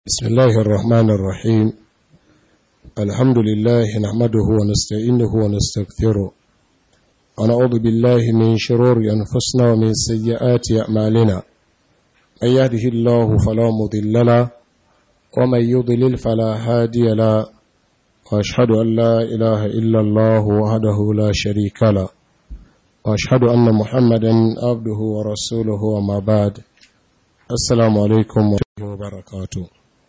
بسم الله الرحمن الرحيم الحمد لله نحمده ونستعينه ونستغفره ونعوذ بالله من شرور أنفسنا ومن سيئات أعمالنا من يهده الله فلا مضل له ومن يضلل فلا هادي له وأشهد أن لا إله إلا الله وحده لا شريك له وأشهد أن محمدا عبده ورسوله وما بعد السلام عليكم ورحمة الله وبركاته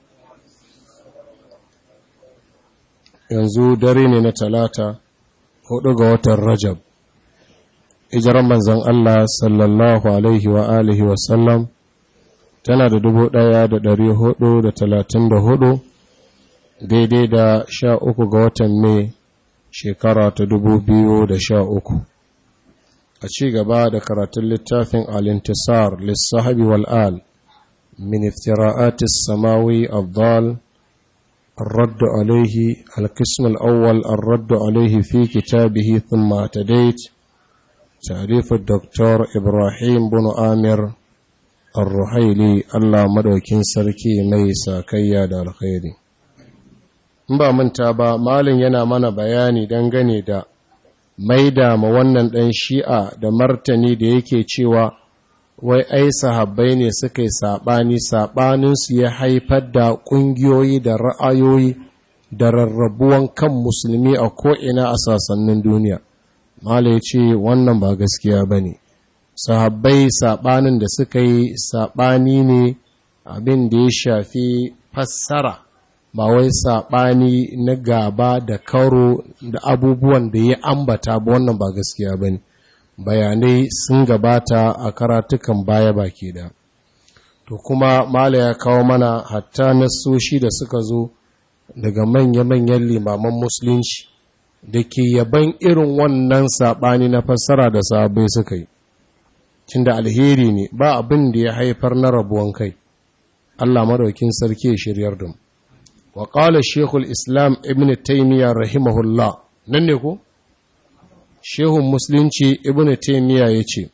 yanzu dare ne na talata hudu ga watan rajab ijiran manzan Allah sallallahu alaihi wa alihi wasallam tana da dubu daya da dari hudu da talatin da hudu daidai da sha uku ga watan mai shekara ta dubu biyu da sha uku a ci gaba da karatun littafin alintisar lissahabi wal'al min iftira'atis samawi abdal الرد عليه القسم الأول الرد عليه في كتابه ثم اعتديت تعريف الدكتور إبراهيم بن آمر الرحيلي الله مدوكين سركي ميسا كياد الخير ba manta ba malin yana mana bayani dangane da maida ma wannan ɗan shi'a da martani da yake cewa wai ai sahabbai ne suka yi saɓani saɓaninsu ya haifar da ƙungiyoyi da ra'ayoyi da rarrabuwan kan musulmi a ko'ina a sassanin duniya mala ya ce wannan ba gaskiya ba ne sahabbai saɓanin da suka yi saɓani ne abin da ya shafi fassara ba wai saɓani na gaba da karo da abubuwan da ya ambata ba wannan ba gaskiya ba ne bayanai sun gabata a karatukan baya baki da to kuma mala ya kawo mana hatta nasoshi da suka zo daga manya-manyan limaman musulunci da ke yaban irin wannan saɓani na fassara da sabai suka yi cinda alheri ne ba abin da ya haifar na rabuwan kai Allah madaukin sarki ya shiryar da mu wa qala shekul islam ibn taymiyyah rahimahullah nan ne ko shehun musulunci ibn taimiyya ya ce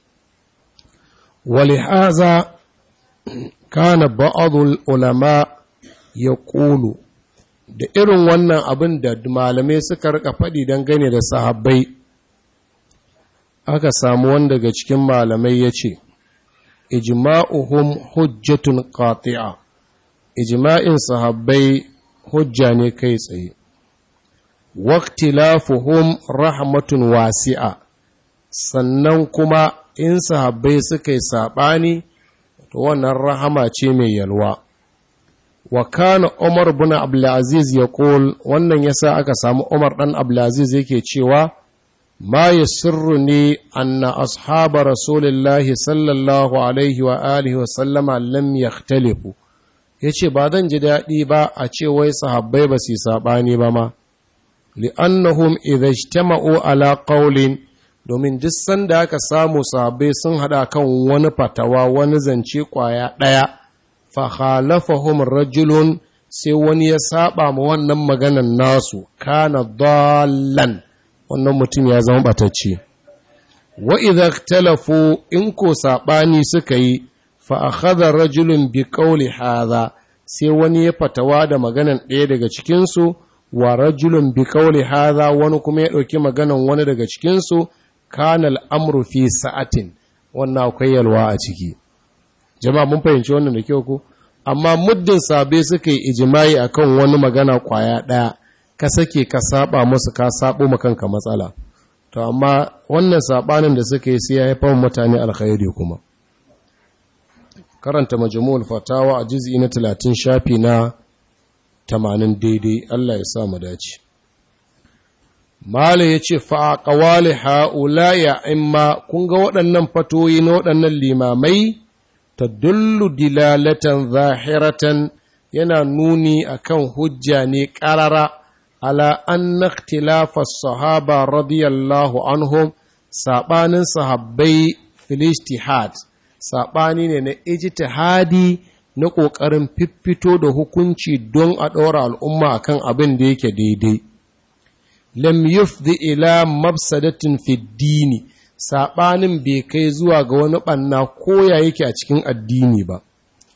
walihaza kana ba'adul ulama ya ƙulu da irin wannan abin da malamai suka rika faɗi don gane da sahabbai aka samu wanda daga cikin malamai ya ce ijma'uhum hujjatun qati'a ijma'in sahabbai hujja ne kai tsaye waktilafuhum rahmatun wasi'a sannan kuma in sahabbai suka yi saɓani to wannan rahama ce mai yalwa wa kana umar bin abdulaziz ya ƙol wannan yasa aka samu umar ɗan abdulaziz yake cewa ma ya sirru ne anna ashaba rasulillahi sallallahu alaihi wa alihi wa sallama lam yahtalifu yace ba zan ji daɗi ba a ce wai sahabbai ba su yi saɓani ba ma li'annahum idza ijtama'u ala qawlin domin duk sanda aka samu sahabbai sun hada kan wani fatawa wani zance kwaya daya fa khalafahum rajulun sai wani ya saba ma wannan maganan nasu kana dallan wannan mutum ya zama batacce wa idza ikhtalafu in ko sabani suka yi fa akhadha rajulun bi qawli hadha sai wani ya fatawa da maganan ɗaya daga cikin su wa rajulun bi kauli hadha wani kuma ya ɗauki maganan wani daga cikinsu kana al'amru fi sa'atin wannan akwai yalwa a ciki jama'a mun fahimci wannan da kyau ko amma muddin sabe suka yi ijimai akan wani magana kwaya ɗaya ka sake ka saba musu ka sabo kanka matsala to amma wannan sabanin da suka yi sai ya haifar mutane alkhairi kuma karanta majmu'ul fatawa a juz'i na 30 shafi na tamanin daidai Allah ya sa mu dace. Mala ya ce, Fa'aƙawali ha'ula ya imma, kun ga waɗannan fatoyi na waɗannan limamai, ta dullu dilalatan zahiratan yana nuni a kan hujja ne ƙarara, ala an naktilafa sahaba radiyallahu anhum saɓanin sahabbai filistihad, saɓani ne na ijtihadi na ƙoƙarin fiffito da hukunci don a ɗora al'umma a kan abin da yake daidai. Lam yufdi ila mafsadatin fiddini, saɓanin bai kai zuwa ga wani ɓanna koya yake a cikin addini ba.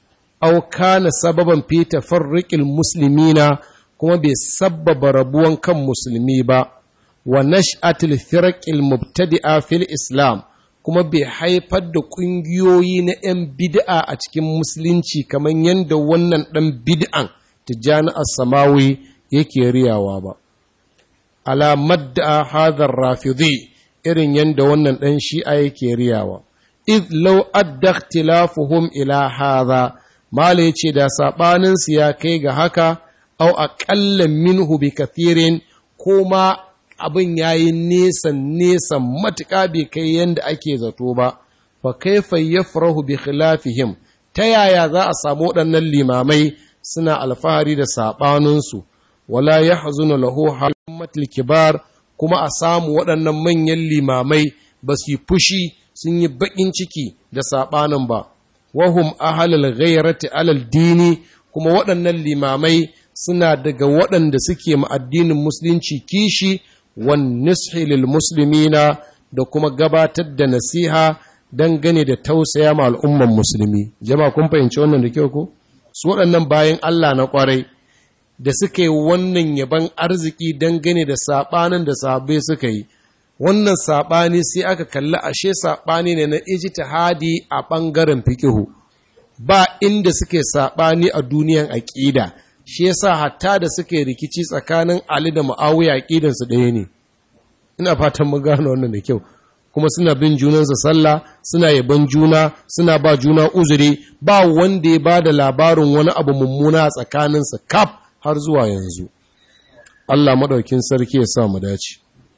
aw kana sababan fi tafarriqil muslimina kuma bai sabbaba rabuwan kan musulmi ba wa nash'atil firaqil mubtadi'a fil islam kuma bai haifar da ƙungiyoyi na 'yan bid'a a cikin musulunci kamar yadda wannan ɗan bid'an tijjani as-samawi yake riyawa ba ala madda hadar rafidi irin yadda wannan ɗan shi'a yake riyawa id law adda ikhtilafuhum ila hadha mala yace da sabanin su ya kai ga haka au aqalla minhu bi kathirin ko ma abin yayi nesan nesan matuƙa bai kai yanda ake zato ba fa kaifa yafrahu bi khilafihim ta yaya za a samu waɗannan limamai suna alfahari da saɓaninsu wala ya hazuna lahu halmatul kibar kuma a samu waɗannan manyan limamai ba su yi fushi sun yi baƙin ciki da saɓanin ba wahum ahalal ghairati alal dini kuma waɗannan limamai suna daga waɗanda suke ma addinin musulunci kishi wan nishi lil muslimina da kuma gabatar da nasiha dangane da tausaya ma al'umman musulmi jama'a kun fahimci wannan da kyau ko su waɗannan bayan Allah na ƙwarai da suka yi wannan yaban arziki dangane da saɓanin da sahabbai suka yi wannan saɓani sai aka kalli ashe saɓani ne na ijtihadi a ɓangaren fikihu ba inda suke saɓani a duniyan aƙida shi yasa hatta da suke rikici tsakanin Ali da Muawiya aƙidansu ɗaya ne ina fatan mun gano wannan da kyau kuma suna bin junansa sallah suna yaban juna suna ba juna uzuri ba wanda ya ba da labarin wani abu mummuna a tsakaninsa kaf har zuwa yanzu Allah maɗaukin sarki ya sa mu dace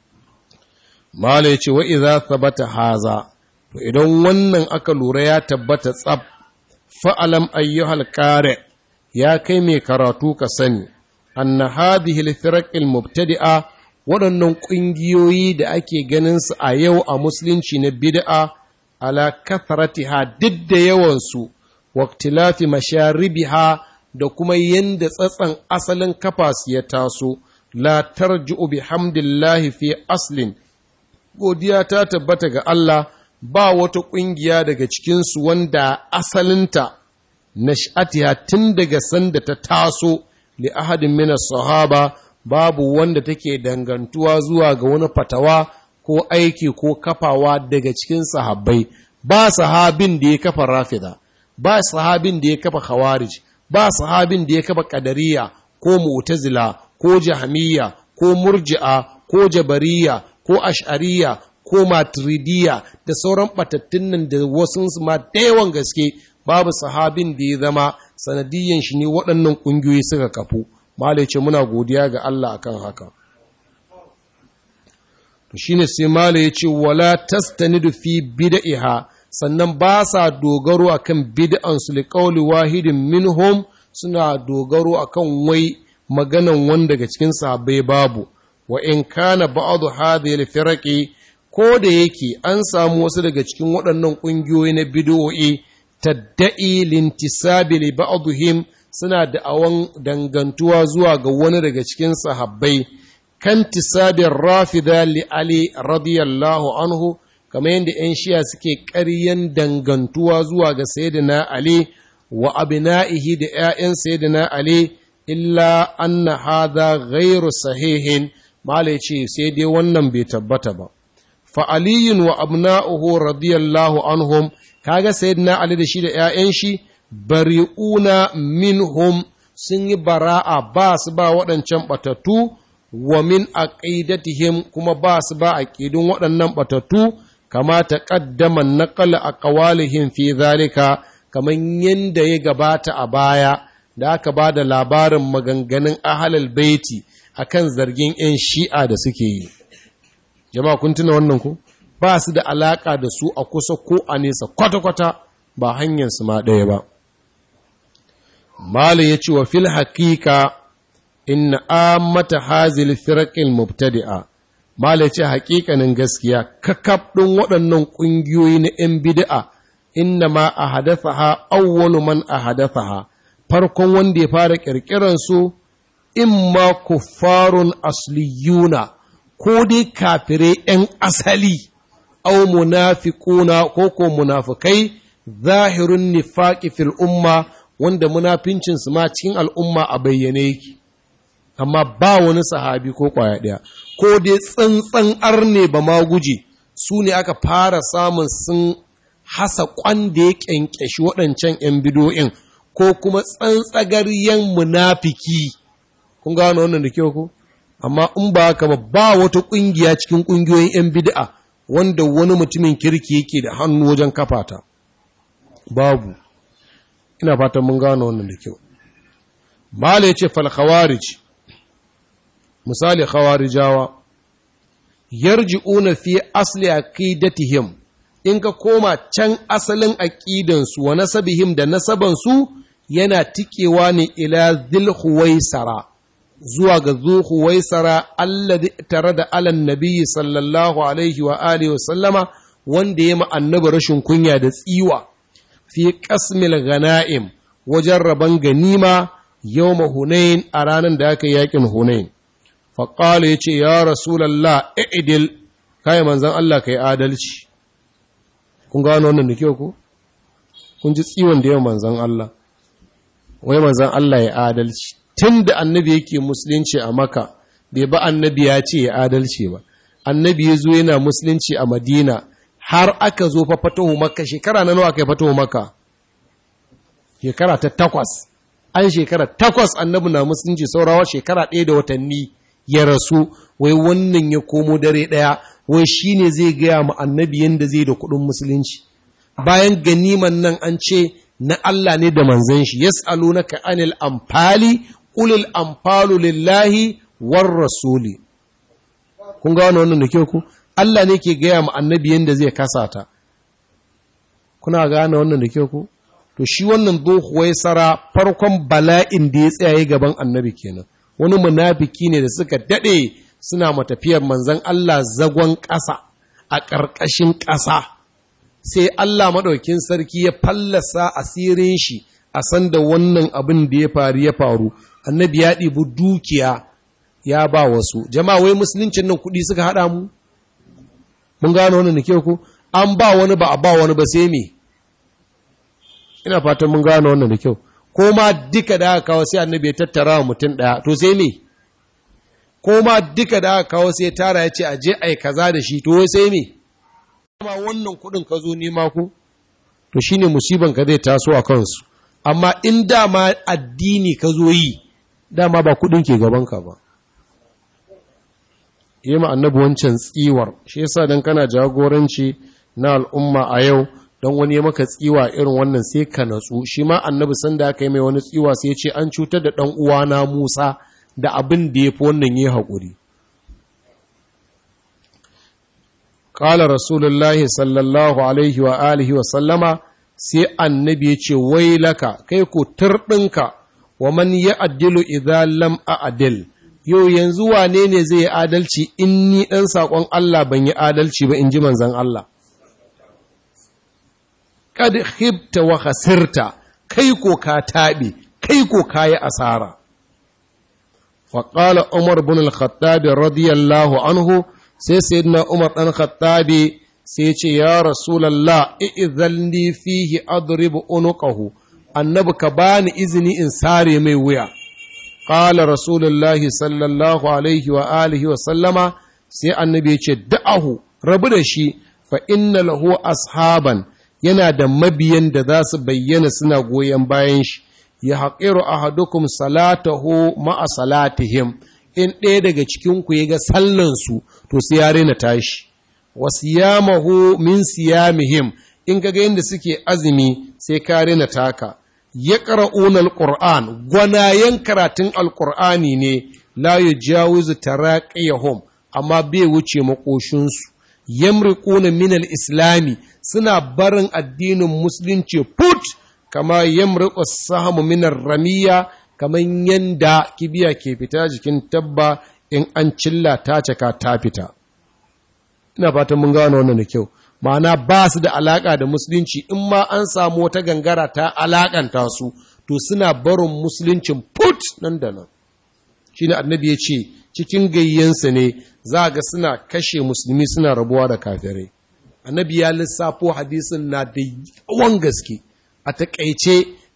mala ya ce wa idza thabata haza to idan wannan aka lura ya tabbata tsab fa'alam ayyuhal qari ya kai mai karatu ka sani anna hadhihi al-firaq al-mubtadi'a waɗannan ƙungiyoyi da ake ganin su a yau a musulunci na bid'a ala kathratiha duk da yawansu waktilafi masharibiha da kuma yanda tsatsan asalin kafas ya taso la tarji'u bihamdillahi fi aslin godiya ta tabbata ga Allah ba wata ƙungiya daga cikinsu wanda asalinta nash'atiha tun daga sanda ta taso li ahadin min sahaba babu wanda take dangantuwa zuwa ga wani fatawa ko aiki ko kafawa daga cikin sahabbai ba sahabin da ya kafa rafida ba sahabin da ya kafa khawarij ba sahabin da ya kafa qadariya ko mu'tazila ko jahmiya ko murji'a ko jabariya ko ash'ariya ko maturidiya da sauran batattun nan da wasu ma da yawan gaske babu sahabin da ya zama sanadiyyan shi ne waɗannan ƙungiyoyi suka kafu malai ce muna godiya ga Allah akan haka to shine sai malai ya ce wala tastanidu fi bid'iha sannan ba sa dogaro akan bid'an su liqauli wahidin minhum suna dogaro akan wai maganan wanda daga cikin sahabbai babu wa in kana ba'du hadhihi al-firaqi ko da yake an samu wasu daga cikin waɗannan ƙungiyoyi na bid'o'i tadda'i lintisabi li ba'dihim suna da'awan dangantuwa zuwa ga wani daga cikin sahabbai kan tisabin rafida li ali radiyallahu anhu kamar yadda 'yan shiya suke ƙaryan dangantuwa zuwa ga sayyidina ali wa abina'ihi da 'ya'yan sayyidina ali illa anna hadha ghairu sahihin mala ce sai dai wannan bai tabbata ba fa aliyun wa abna'uhu radiyallahu anhum kaga sayyidina ali da shi da 'ya'yan shi bari'una minhum sun yi bara'a ba su ba waɗancan ɓatattu wa min aqidatihim kuma ba su ba aqidun waɗannan ɓatattu kama ta ƙaddama naƙala a ƙawalihin fi zalika kamar yadda ya gabata a baya da aka ba da labarin maganganun ahalal baiti akan zargin 'yan shi'a da suke yi jama'a kun tuna wannan ku ba su da alaƙa da su a kusa ko a nesa kwata-kwata ba hanyar su ma ɗaya ba Malam ya ce wa fil haƙiƙa inna amata hazil firaqil mubtadi'a Malam ya ce haƙiƙanin gaskiya kakaf ɗin waɗannan ƙungiyoyi na ‘yan bid'a inna ma a hadathaha awwalu man a hadathaha farkon wanda ya fara ƙirƙiran su imma kuffarun asliyuna ko dai kafirai ‘yan asali au munafiquna ko ko munafikai zahirun nifaqi fil umma wanda munafincinsu ma cikin al'umma a bayyane yake amma ba wani sahabi ko kwaya ɗaya ko dai tsantsan arne ba ma guje su ne aka fara samun sun hasa kwanda ya ƙyanƙyashi waɗancan ‘yan bidoyin ko kuma tsantsagaryen munafiki kun gano wannan da kyau ko amma in ba haka ba ba wata ƙungiya cikin ƙungiyoyin ‘yan bid'a wanda wani mutumin kirki yake da hannu wajen kafata babu ina fatan mun gano wannan da kyau mala ya ce fal khawarij misali khawarijawa yarji'una fi asli aqidatihim in ka koma can asalin aqidansu wa nasabihim da nasabansu yana tikewa ne ila dhil huwaisara zuwa ga zu huwaisara alladhi tare da alan nabiyyi sallallahu alaihi wa alihi wa sallama wanda ya ma annabi rashin kunya da tsiwa fi qasmil ghanaim wajen rabon ganima yawma hunain a ranar da aka yakin hunain faƙala ya ce, Ya Rasulallah, i'idil, kayi manzan Allah ka yi adalci. Kun gano wannan da kyau ku? Kun ji tsiwon da yau manzan Allah. Wai manzan Allah ya adalci. Tun da annabi yake musulunci a maka, bai ba annabi ya ce ya adalci ba. Annabi ya zo yana musulunci a Madina, har aka zo fa fatahu maka, shekara na nawa aka yi fatahu maka? Shekara ta takwas. An shekara takwas annabi na musulunci saurawa shekara ɗaya da watanni. ya rasu wai wannan ya komo dare ɗaya wai shi ne zai gaya ma annabi yadda zai da kuɗin musulunci bayan ganiman nan an ce na Allah ne da manzan shi yas'alunaka anil amfali ulil amfalu lillahi war rasuli kun ga wannan da kyau ku Allah ne ke gaya ma annabi yadda zai kasata kuna gane wannan da kyau ku to shi wannan dohuwai sara farkon bala'in da ya tsaye gaban annabi kenan wani munafiki ne da suka daɗe suna matafiyar manzan Allah zagon ƙasa a ƙarƙashin ƙasa sai Allah maɗaukin sarki ya fallasa asirin shi a sanda wannan abin da ya faru ya faru annabi ya ɗibi dukiya ya ba wasu jama'a wai musuluncin nan kuɗi suka haɗa mu mun gano wannan ke ku an ba wani ba a ba wani ba sai me ina fatan mun gano wannan da kyau ko ma duka da aka kawo sai annabi ya tattara wa mutum ɗaya to sai me ko ma duka da aka kawo sai tara ya ce a je a yi kaza da shi to wai sai me ma wannan kuɗin ka zo nema ku to shine musiban ka zai taso a kansu amma in dama addini ka zo yi dama ba kuɗin ke gaban ka ba yi ma annabi wancan tsiwar shi yasa dan kana jagoranci na al'umma a yau don wani ya maka tsiwa irin wannan sai ka natsu shi ma annabi sanda aka yi mai wani tsiwa sai ce an cutar da ɗan uwana Musa da abin da ya fi wannan yi haƙuri. Ƙala Rasulullahi sallallahu alaihi wa alihi wa sallama sai annabi ya ce wai laka kai ko turɗinka wa man ya addilu idan lam a adil yau yanzu wane ne zai yi adalci in ni ɗan saƙon Allah ban yi adalci ba in ji manzan Allah. kad khibta wa khasirta kai ko ka taɓe kai ko ka yi asara faƙala umar bin al-khattabi radiyallahu anhu sai sayyidina umar ɗan khattabi sai ce ya rasulallah i'izalni fihi adribu unuqahu annabi ka bani izini in sare mai wuya qala rasulullahi sallallahu alaihi wa alihi wa sallama sai annabi ya ce da'ahu rabu da shi fa inna lahu ashaban yana da mabiyan da za su bayyana suna goyon bayan shi ya haƙiru a hadukum salatahu ma'a salatihim in ɗaya daga cikinku ya ga sallansu to sai ya rena tashi wa siyamahu min siyamihim in ga yadda suke azumi sai ka rena taka ya ƙara'una alƙur'an gwanayen karatun alƙur'ani ne la yujawizu taraqiyahum amma bai wuce maƙoshinsu yamriquna min al-islami suna barin addinin musulunci put kama yamriqu sahamu min ramiya kaman yanda kibiya ke fita jikin tabba in an cilla ta caka ta fita ina fatan mun gano wannan da kyau ma'ana ba su da alaka da musulunci in ma an samu wata gangara ta alakanta su to suna barin musuluncin put nan da nan shine annabi ya ce cikin gayyansa ne za ga suna kashe musulmi suna rabuwa da kafirai annabi ya lissafo hadisin na da yawan gaske a takaice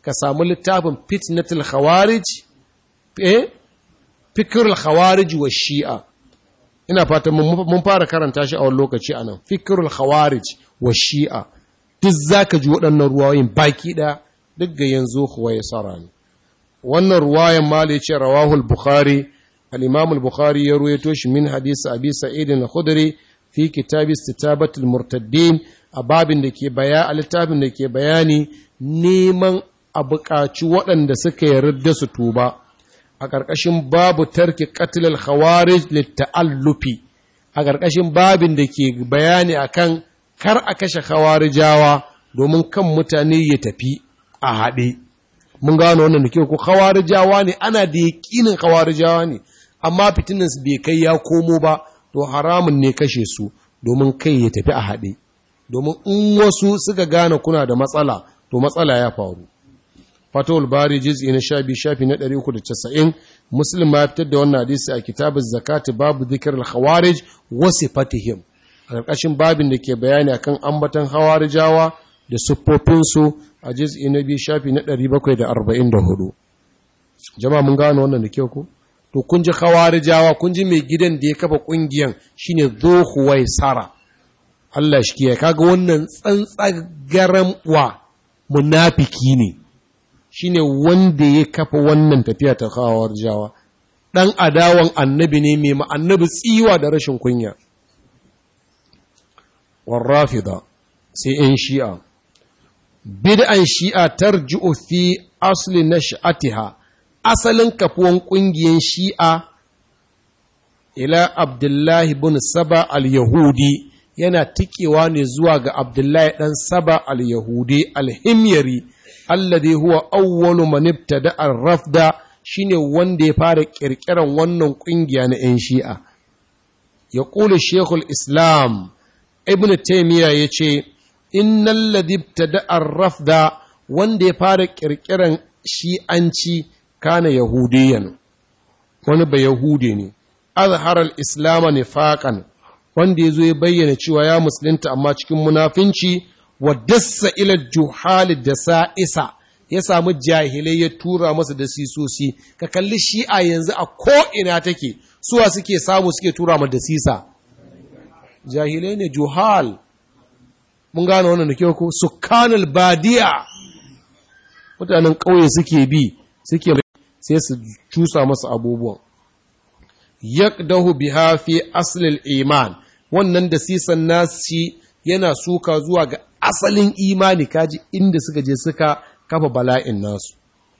ka samu littafin fitnatul khawarij eh fikirul khawarij wa shi'a ina fatan mun fara karanta shi a wani lokaci anan fikirul khawarij wa shi'a duk zaka ji waɗannan ruwayoyin baki ɗaya duk ga yanzu kuwa ya tsara ne wannan ruwayan mali ya ce rawahul bukhari al-imam al-bukhari ya ruwaito shi min hadisi abi sa'id al-khudri fi kitab istitabatul murtaddin a babin da ke baya a littafin da ke bayani neman a buƙaci waɗanda suka yarda su tuba a ƙarƙashin babu tarki qatlal khawarij litta'allufi a ƙarƙashin babin da ke bayani akan kar a kashe khawarijawa domin kan mutane ya tafi a haɗe mun gano wannan da ke ku khawarijawa ne ana da yaƙinin khawarijawa ne amma fitinansu bai kai ya komo ba to haramun ne kashe su domin kai ya tafi a haɗe domin in wasu suka gane kuna da matsala to matsala ya faru fatawul bari jiz'i na shabi shafi na 390 muslim ma fitar da wannan hadisi a kitabuz zakati babu dhikr al-khawarij wa sifatihim a ƙarƙashin babin da ke bayani akan ambatan hawarijawa da siffofinsu a jiz'i na biyu shafi na 744 jama'a mun gano wannan da kyau ko to kun ji khawarijawa kun ji mai gidan da ya kafa kungiyan shine zuhuwai sara Allah shi kiyaye kaga wannan tsantsagaran wa munafiki ne shine wanda ya kafa wannan tafiya ta khawarijawa dan adawan annabi ne mai ma annabi tsiwa da rashin kunya warrafida sai yan shi'a bid'an shi'a tarji'u fi asli nash'atiha asalin kafuwan ƙungiyar shi'a ila abdullahi bin saba al-yahudi yana tikewa ne zuwa ga abdullahi ɗan saba al-yahudi al-himyari alladhi huwa awwalu man ibtada ar-rafda shine wanda ya fara kirkiran wannan ƙungiya na 'yan shi'a ya ƙula shekul islam ibn taymiya ya ce innal ladhi ibtada ar-rafda wanda ya fara kirkiran shi'anci kana yahudiyan wani ba yahudi ne azharar islama nifaqan wanda yazo ya bayyana cewa ya musulunta amma cikin munafinci wa dassa ila juhali da sa'isa ya samu jahilai ya tura masa da sisosi ka kalli shi'a yanzu a ko ina take suwa suke samu suke tura ma da sisa jahilai ne juhal mun gane wannan da kyau ko sukanul badiya mutanen ƙauye suke bi suke sai su cusa masa abubuwan yaqdahu biha fi aslil iman wannan da sisan nasi yana suka zuwa ga asalin imani kaji inda suka je suka kafa bala'in nasu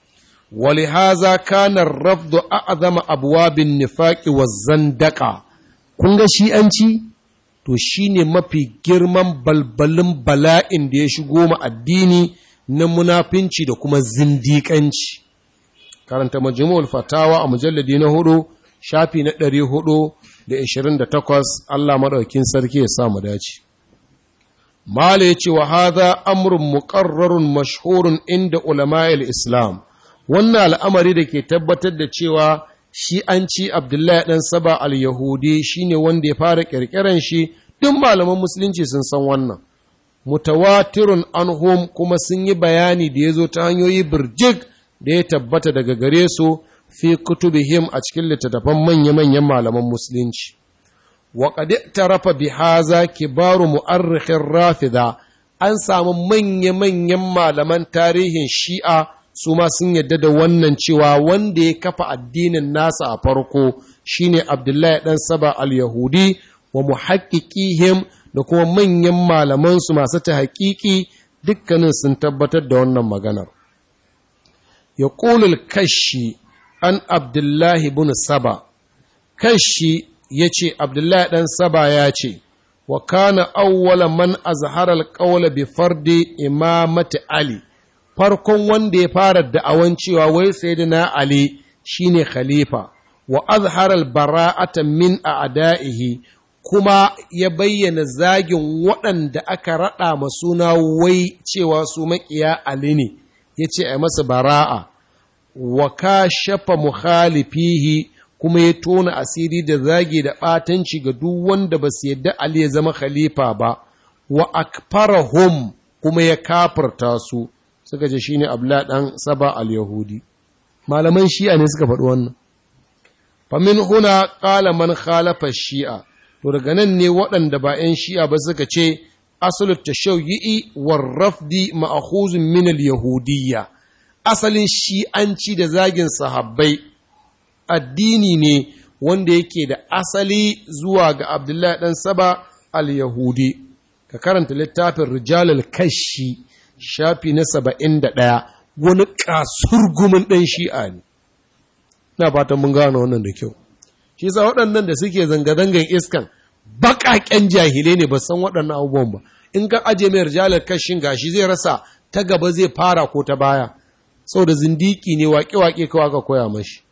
ولهذا كان الرفض أعظم أبواب النفاق والزندقة kun ga shi'anci to shine mafi girman balbalin bala'in da ya shigo ma addini na munafinci da kuma zindiƙanci karanta majmu'ul fatawa a mujalladi na hudu shafi na ɗari hudu da ishirin da takwas Allah maɗaukin sarki ya sa mu dace mala ya ce wa haza amrun muƙarrarun mashhurun inda ulama'il islam wannan al'amari da ke tabbatar da cewa shi an ci abdullahi ɗan saba al-yahudi shine wanda ya fara ƙirƙiran shi duk malaman musulunci sun san wannan mutawatirun anhum kuma sun yi bayani da ya zo ta hanyoyi birjik da ya tabbata daga gare su fi kutubihim a cikin littattafan manya-manyan malaman musulunci wa qad tarafa bi haza kibaru mu'arrikhin rafida an samu manya-manyan malaman tarihin shi'a su ma sun yadda da wannan cewa wanda ya kafa addinin nasa a farko shine abdullahi dan saba al-yahudi wa muhaqqiqihim da kuma manyan malamansu masu ta haƙiƙi dukkanin sun tabbatar da wannan maganar ya ƙulul kashi an abdullahi bin saba kashi ya ce abdullahi ɗan saba ya ce wa kana awwala man azharal qawla bi fardi imamati ali farkon wanda ya fara da'awan cewa wai sayyidina ali shine khalifa wa azharal bara'ata min a'da'ihi kuma ya bayyana zagin waɗanda aka raɗa ma suna wai cewa su maƙiya Ali ne, ya ce a masa bara'a, wa ka shafa mukhalifihi kuma ya tona asiri da zagi da ɓatanci ga duk wanda ba su yadda Ali ya zama khalifa ba, wa akfarahum kuma ya kafarta su, suka ce shine abla dan saba al-yahudi malaman shi'a ne suka faɗi wannan famin huna qala man khalafa shi'a to daga nan ne waɗanda ba 'yan shi'a ba suka ce asalu tashawyi'i war rafdi ma'khuzun min al-yahudiyya asalin shi'anci da zagin sahabbai addini ne wanda yake da asali zuwa ga Abdullahi dan Saba al-Yahudi ka karanta littafin Rijalul Kashi shafi na saba'in da ɗaya wani kasurgumin ɗan shi'a ne na fatan mun gano wannan da kyau shi sa waɗannan da suke zanga-zangan iskan baƙaƙen jahilai ne ba san waɗannan abubuwan ba in ka aje mai rijalar kashin gashi zai rasa ta gaba zai fara ko ta baya saboda zindiki ne waƙe-waƙe kawai ka koya mashi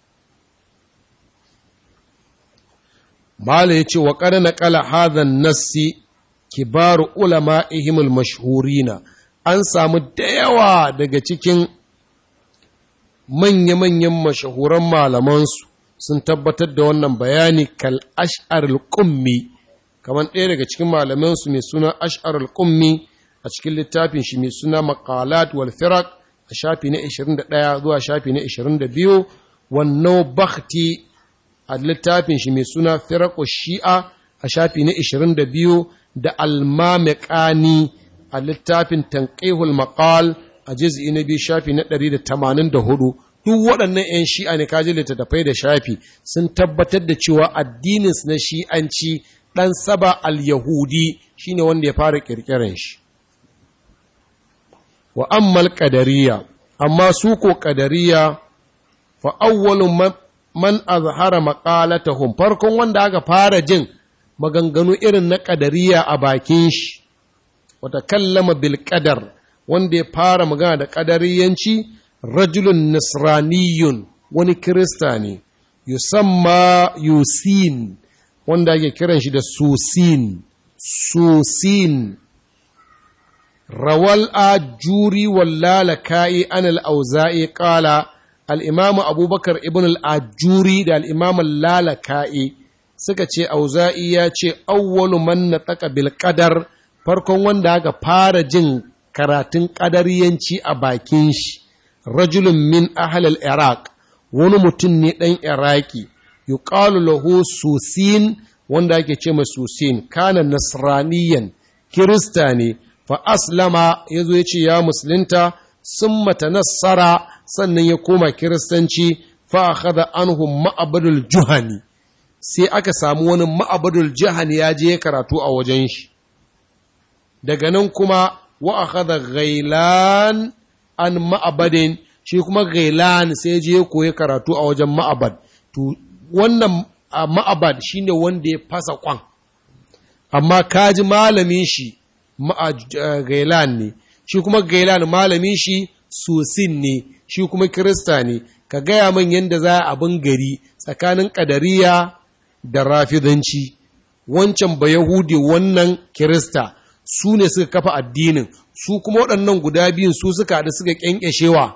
Mala ya ce wa ƙada na ƙala hadhan nassi kibaru ulama ihimul mashhurina an samu da yawa daga cikin manya-manyan mashahuran malamansu sun tabbatar da wannan bayani kal ash'arul qummi kamar ɗaya daga cikin malamansu mai suna ash'arul qummi a cikin littafin shi mai suna maqalat wal firaq a shafi na 21 zuwa shafi na 22 wannan bakhti a littafin shi mai suna firaqu shi'a a shafi na 22 da almamiqani a littafin tanqihul maqal a juz'i na biyu shafi na 184 duk waɗannan 'yan shi'a ne kaji littattafai da shafi sun tabbatar da cewa addininsu na shi'anci ɗan saba al-yahudi shine wanda ya fara ƙirƙirar shi wa ammal ƙadariya amma su ko ƙadariya fa awwalu man azhara maqalatahum farkon wanda aka fara jin maganganu irin na ƙadariya a bakin shi wata kallama bil qadar wanda ya fara magana da ƙadariyanci rajulun nasraniyun wani kirista ne yusamma yusin wanda ake kiran shi da susin susin rawal ajuri wallalaka'i an al'auza'i ƙala al'imamu abubakar ibn al'ajuri da al'imamu lalaka'i suka ce auza'i ya ce awwalu man na taka bilkadar farkon wanda aka fara jin karatun ƙadariyanci a bakin shi rajulun min ahalal iraq wani mutum ne ɗan iraki yuqalu lahu susin wanda ake ce ma susin kana nasraniyan kirista ne fa aslama ya zo ya ce ya musulunta sun mata nasara sannan ya koma kiristanci fa akhadha anhum ma'abadul juhani sai aka samu wani ma'abadul juhani ya je karatu a wajen shi daga nan kuma wa akhadha ghailan an ma'abadin shi kuma gailan sai je koyi karatu a wajen ma'abad to wannan ma'abad shine wanda ya fasa kwan amma kaji malamin shi gailan ne shi kuma gailan malamin shi sosin ne shi kuma kirista ne ka gaya man yadda za a abin gari tsakanin ƙadariya da rafidanci wancan ba yahudi wannan kirista su ne suka kafa addinin su kuma waɗannan guda biyun su suka haɗu suka ƙyanƙyashewa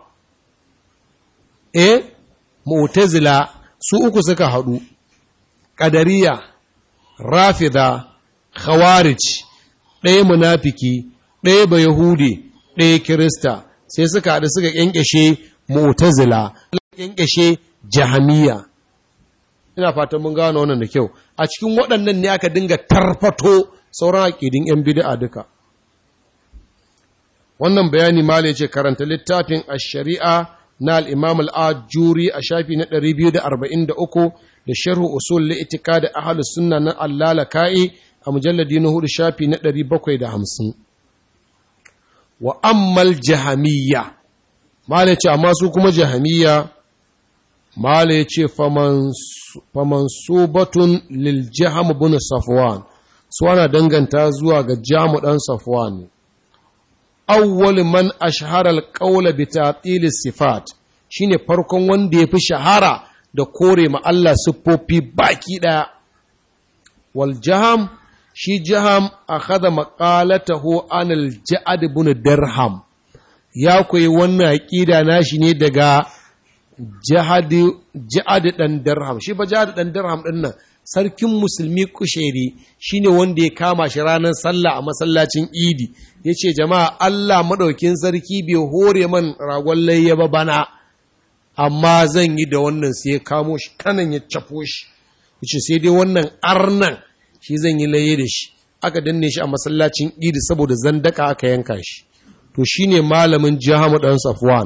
eh mu'tazila su uku suka haɗu ƙadariya rafida khawarij ɗaya munafiki ɗaya ba yahudi ɗaya kirista sai suka haɗu suka ƙyanƙyashe mu'tazila ƙyanƙyashe jahamiya ina fatan mun gano wannan da kyau a cikin waɗannan ne aka dinga tarfato sauran aƙidin 'yan bid'a duka wannan bayani ma ce karanta littafin a shari'a na al'imam al'ajuri a shafi na 243 da sharhu usul li'itika da ahalus sunna na allala ka'i a mujalladi na hudu shafi na 750 wa ammal jahamiyya mala ce amma su kuma jahamiyya mala ya ce faman subatun lil jaham bin safwan su ana danganta zuwa ga jamu ɗan safwan ne awwal man ashhara al-qawla bi ta'til sifat shine farkon wanda yafi shahara da kore ma Allah siffofi baki daya wal jaham shi jaham akhadha maqalatahu an al-ja'd ibn dirham ya koyi wannan aqida nashi ne daga jahad ja'ad dan dirham shi ba ja'ad dan dirham din nan sarkin musulmi kusheri shine wanda ya kama shi ranar sallah a masallacin idi ya ce jama'a Allah maɗaukin sarki bai hore man ragon layya ba bana amma zan yi da wannan sai ya kamo shi kanan ya cafo shi ya ce sai dai wannan arnan shi zan yi layya da shi aka danne shi a masallacin idi saboda zandaka aka yanka shi to shine malamin jihamu ɗan safwan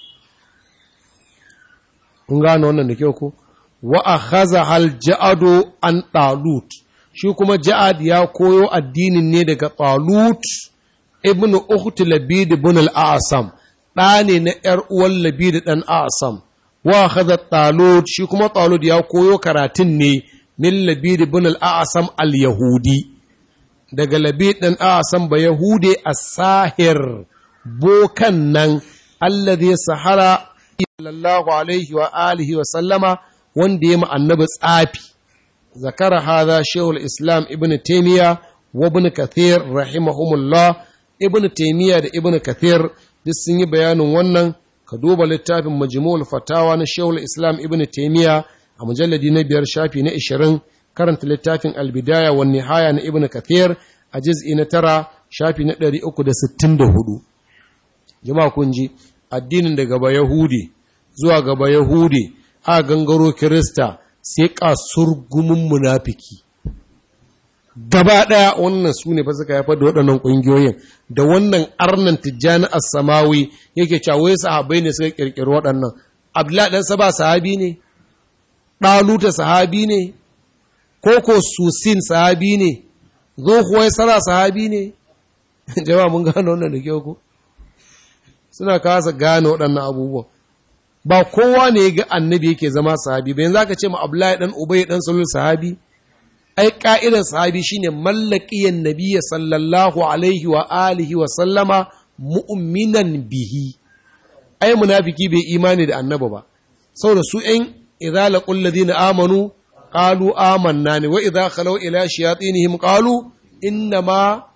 kun gane wannan da kyau ko wa akhadha hal ja'adu an talut shi kuma ja'ad ya koyo addinin ne daga talut ibnu ukhti labid ibn al-asam da ne na yar uwan labid dan asam wa akhadha talut shi kuma talut ya koyo karatun ne min labid ibn al-asam al-yahudi daga labid dan asam ba yahude as-sahir bokan nan alladhi sahara sallallahu alaihi wa alihi wa sallama wanda ya annabi tsafi zakara hadha shaykhul islam ibn taymiya wa ibn kathir rahimahumullah ibn taymiya da ibn kathir duk sun yi bayanin wannan ka duba littafin majmu'ul fatawa na shaykhul islam ibn taymiya a mujalladi na biyar shafi na 20 karanta littafin al-bidaya wa nihaya na ibn kathir a juz'i na tara shafi na 364 jama'a kun ji addinin daga ba yahudi zuwa gaba Yahudi a gangaro Kirista sai kasur gumin munafiki. Gaba ɗaya wannan su ne fa suka haifar da waɗannan ƙungiyoyin da wannan arnan tijjani samawi yake cewa wai sahabai ne suka ƙirƙiri waɗannan. Abdullahi ɗan saba sahabi ne, ɗaluta sahabi ne, koko susin sahabi ne, zo kuwa sara sahabi ne. Jama'a mun gano wannan da kyau ko? Suna kasa gane waɗannan abubuwan. ba kowa ne ga annabi yake zama sahabi bayan zaka ce ma Abdullahi dan Ubay dan Salul sahabi ai ka'idar sahabi shine mallakiyan nabiyyi sallallahu alaihi wa alihi wa sallama mu'minan bihi ai munafiki bai imani da annabi ba saboda su ɗan idza laqul ladina amanu qalu amanna ne wa idza khalaw ila shayatinihim qalu inna ma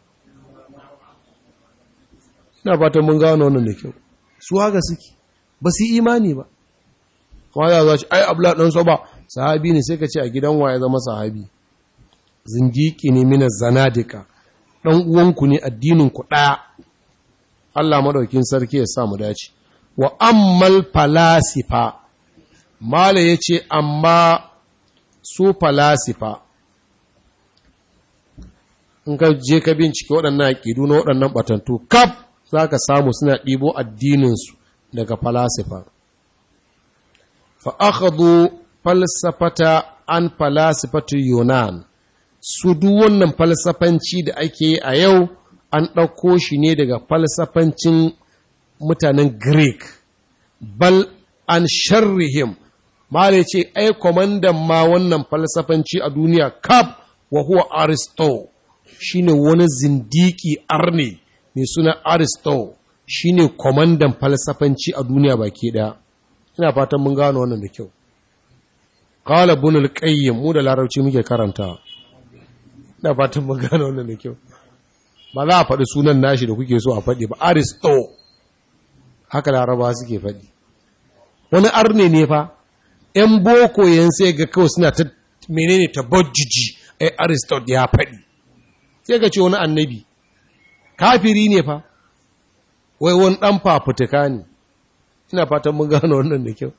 ina fatan mun gano wannan da kyau su haka suke ba su imani ba kuma za a ce ai abla ɗan so ba sahabi ne sai ka ce a gidan waye zama sahabi zindiki ne mina zanadika ɗan uwanku ne addinin ku ɗaya Allah maɗaukin sarki ya sa mu dace wa ammal falasifa mala ya ce amma su falasifa in ka je ka bincike waɗannan aƙidu na waɗannan ɓatantu kaf za ka samu suna ɗibo addininsu daga falasifa fa akhadhu falsafata an falasifatu yunan su duk wannan falsafanci da ake yi a yau an ɗauko shi ne daga falsafancin mutanen greek bal an sharrihim mala ce ai kwamandan ma wannan falsafanci a duniya kaf wa huwa aristo shine wani zindiki arne mai suna aristo shi ne kwamandan falsafanci a duniya baki ɗaya ina fatan mun gano wannan da kyau kawala bunul ƙayyim mu da larabci muke karanta ina fatan mun gano wannan da kyau ba za a faɗi sunan nashi da kuke so a faɗi ba aristo haka laraba suke faɗi wani arne ne fa ‘yan boko yan sai ga kawai suna ta menene ta bajjiji ai aristo ya faɗi sai ga ce wani annabi kafiri ne fa wai wani ɗan fafutuka ne ina fatan mun gano wannan da kyau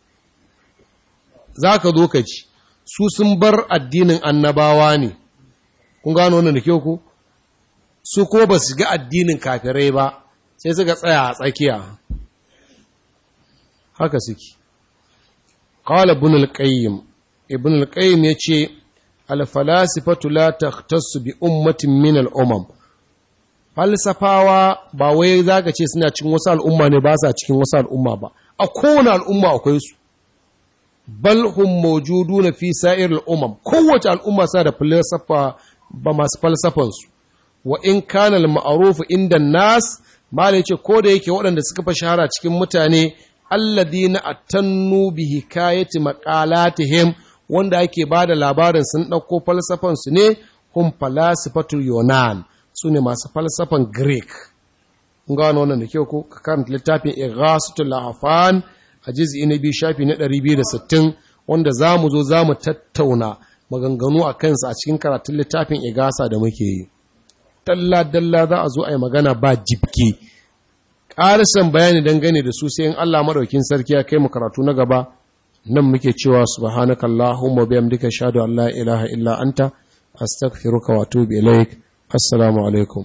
za ka zo ka ci su sun bar addinin annabawa ne kun gano wannan da kyau ko su ko ba su ga addinin kafirai ba sai suka tsaya a tsakiya haka suke qala ibn al-qayyim ibn al-qayyim yace al-falasifatu la takhtassu bi ummatin min al-umam falsafawa ba wai zaka ce suna cikin wasu al'umma ne ba sa cikin wasu al'umma ba a kowane al'umma akwai su bal hum mawjuduna fi sa'ir al-umam kowace al'umma sa da falsafa ba masu falsafan su wa in kana al-ma'ruf inda nas mala yace ko da yake waɗanda suka fa shahara cikin mutane alladina atannu bi hikayati maqalatihim wanda ake bada labarin sun dauko falsafan su ne hum falasifatul yunan su ne masu falsafan greek kun gano wannan da kyau ko ka karanta littafin ighasatul lahafan a juz'i na biyu shafi na 260 wanda zamu zo zamu tattauna maganganu a kansa a cikin karatun littafin igasa da muke yi dalla-dalla za a zo a yi magana ba jibke ƙarisan bayani dangane da su sai in Allah maɗaukin sarki ya kai mu karatu na gaba nan muke cewa subhanaka allahumma bihamdika shahadu an la ilaha illa anta astaghfiruka wa atubu ilaik assalamu alaikum